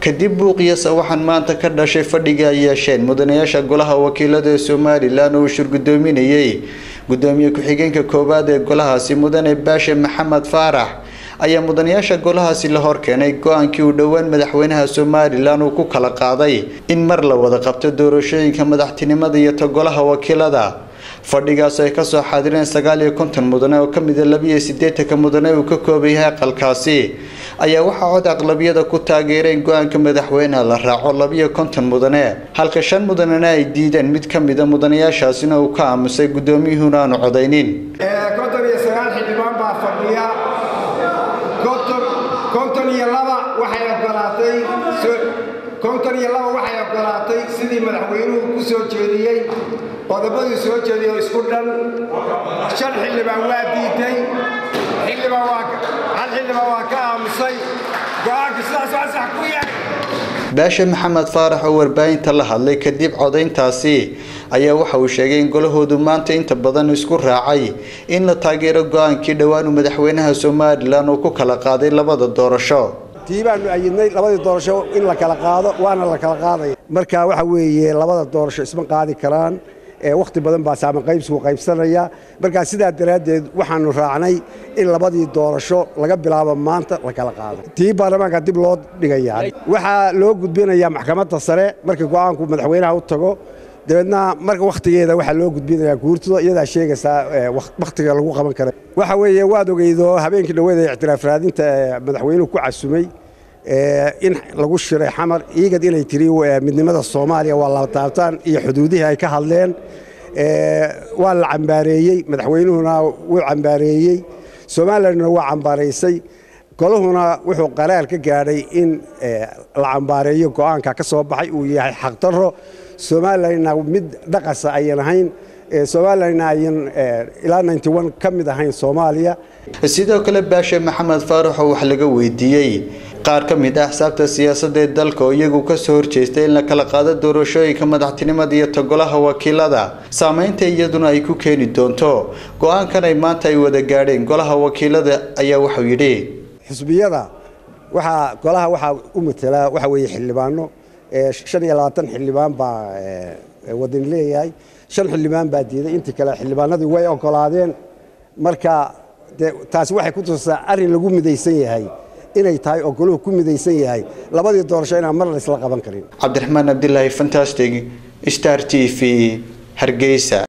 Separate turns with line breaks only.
kadib buuqiyasa waxaan maanta ka dhashay fadhiga ay yeesheen mudanayaasha golaha wakiilada ee somalilan oo uu shirgudoominayey gudoomiye ku-xigeenka koowaad ee golahaasi mudane baashe maxamed faarax ayaa mudanayaasha golahaasi la horkeenay go-aankii uu dhowaan madaxweynaha somalilan uu ku kala qaaday in mar la wada qabto doorashooyinka madaxtinimada iyo ta golaha wakiilada fadhigaas ay kasoo xaadireen sagaal iyo konton mudane oo kamida labiiyo sideetanka mudane uu ka kooban yahay aqalkaasi ayaa waxaa cod aqlabiyada ku taageereen go-aanka madaxweyneha la raaco labiyo konton mudane halka shan mudanena ay diideen mid kamida mudanayaashaasina uu ka aamusay gudoomiyuhuna aanu codaynin
konton iyo sagaal xildhibaan baa fadhiya konton iyo laba waxay ogolaatay konton iyo laba waxay ogolaatay sidii madaxweynuhu ku soo jeediyey qodobaduu soo jeediyey oo isku dhan shan xildhibaan waa diiday xildhibaan waa hal xildhibaan waa ka aamusay go-aanka sidaas waa sax ku yahay
baashe maxamed faarax oo warbaahinta la hadlay kadib codayntaasi ayaa waxa uu sheegay in golahoodu maanta inta badan isku raacay in la taageero go-aankii dhowaan uu madaxweynaha somalilan uu ku kala qaaday labada doorasho
tii baanu ayidnay labadii doorasho in la kala qaado waana la kala qaadaya marka waxa weeye labada doorasho isma qaadi karaan wakhti badan baa saaman qaybsigu qaybsanaya markaa sidaa daraaddeed waxaanu raacnay in labadii doorasho laga bilaabo maanta la kala qaado tii baarlamaanka dib loo dhigayaa waxaa loo gudbinayaa maxkamadda sare markii go-aanku madaxweynaha u tago dabeedna marka wakhtigeeda waxaa loo gudbinayaa guurtida iyadaa sheegaysaa wakhtiga lagu qaban kara waxa weeye waad ogeydo habeenkii dhaweed ee ictiraaf raadinta madaxweynuhu ku casumay in lagu shiray xamar iigad inay tiri midnimada soomaaliya waa laba taabtaan iyo xuduudihii ay ka hadleen waa la cambaareeyey madaxweynuhuna wuu cambaareeyey somalilanna waa cambaaraysay golahuna wuxuu qaraar ka gaadhay in la cambaareeyo go-aanka ka soo baxay uu yahay xaqdarro somalilanna mid dhaqasa ayan ahayn somalilanna ayan ilaa ka mid ahayn soomaaliya
sidoo kale baashe maxamed faarax oo wax laga weydiiyey qaar ka mid ah axsaabta siyaasadda ee dalka oo iyagu kasoo horjeestay in la kala qaado doorashooyinka madaxtinimada iyo togolaha wakiilada saameynta iyaduna ay ku keeni doonto go-aankan ay maanta ay wada gaadheen golaha wakiilada ayaa wuxuu yidhi
xusbiyada waxaa golaha waxaa u matelaa waxa weeye xildhibaano shan iyo labaatan xildhibaan baa wadani leeyahay shan xildhibaan baa diiday intii kale xildhibaanadii way ogolaadeen marka de taasi waxay ku tusaa arrin lagu midaysan yahay inay tahay oo goluhu ku midaysan yahay labadii doorasho inaan mar laysla qaban karin
cabdiraxmaan cabdilaahi fantastic star t v hargeysa